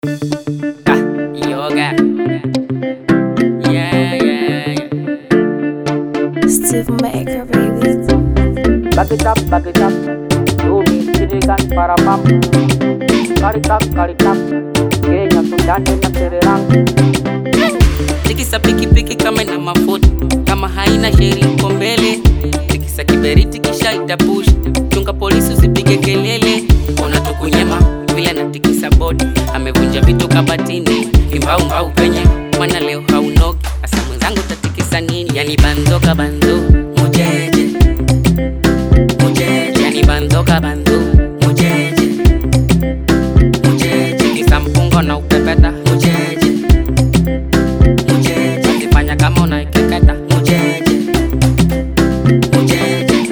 Ah, yoga. Yeah, yeah, yeah. Steve Maker, baby. Back it up, back it up. Do me Sirigan Parapam. Karikak, karikak. Kenya, Sudan, na Sri Lanka. Tikisa pikipiki kama ina mafuta, kama haina sheria uko mbele. Tikisa kiberiti kisha itapush, chunga polisi usipige kelele. Ona tukunyema vile na tikisa bodi, amevunja vitu kabatini, kimbau mbau penye mwana leo haunoki. Asa mwenzangu tatikisa nini? Yani banzoka banzo mujeje mujeje, yani banzoka banzo mujeje mujeje, tikisa mpungo na upepeta mujeje mujeje, ukifanya kama unaikeketa mujeje mujeje.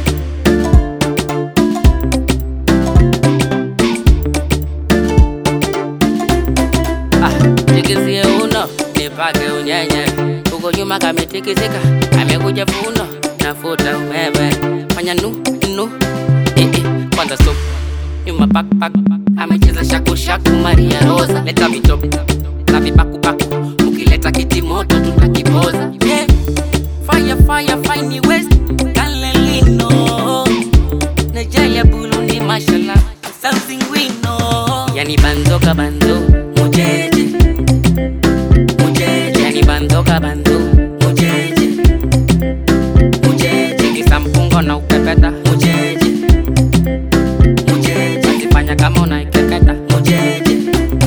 Ah, tikisie uno nipake unyenye huko nyuma kametikisika amekuja funo nafuta umeme fanya nu nu eh, eh, kwanza supu nyuma pakpak amecheza shakushaku maria rosa leta vitopu na vipakupaku ukileta kiti moto tutakipoza yeah. fire fire fine west kalelino Nigeria Burundi mashallah something we know yani banzoka banzo mujeje mujeje yani banzoka banzo mujeje mujeje kisa mpungo na upepeta mujeje mujeje usifanya kama unaikeketa mujeje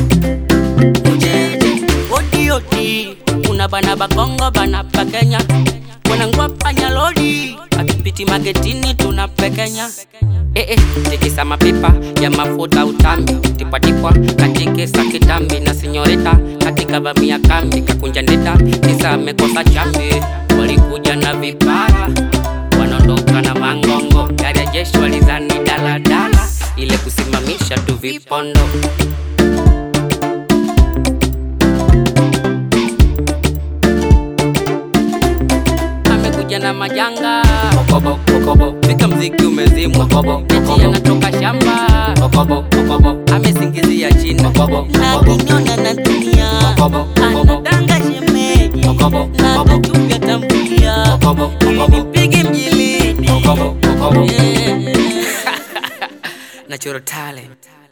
mujeje odi odi una bana bakongo bana pa Kenya wanangwa panya lodi akipiti magetini tunapekenya Eh, eh, tikisa mapipa ya mafuta utambi tipatipwa katikisa kitambi na sinyorita katika vamia kambi kakunja ndita kisa amekosa chambi walikuja na vipara wanaondoka na mangongo gari ya jeshi walizani daladala ile kusimamisha tu vipondo amekuja na majanga Kokobo, kokobo. Fika mziki umezimwa Kokobo, eti anatoka shamba Kokobo, kokobo. amesingizia chini Kokobo, na kokobo. kinyona na dunia Kokobo, kokobo. anatanga shemeji Kokobo, na kokobo. atatuga tambulia Kokobo, ili kokobo. nipige mjilini Kokobo, kokobo. Yeah. Natural talent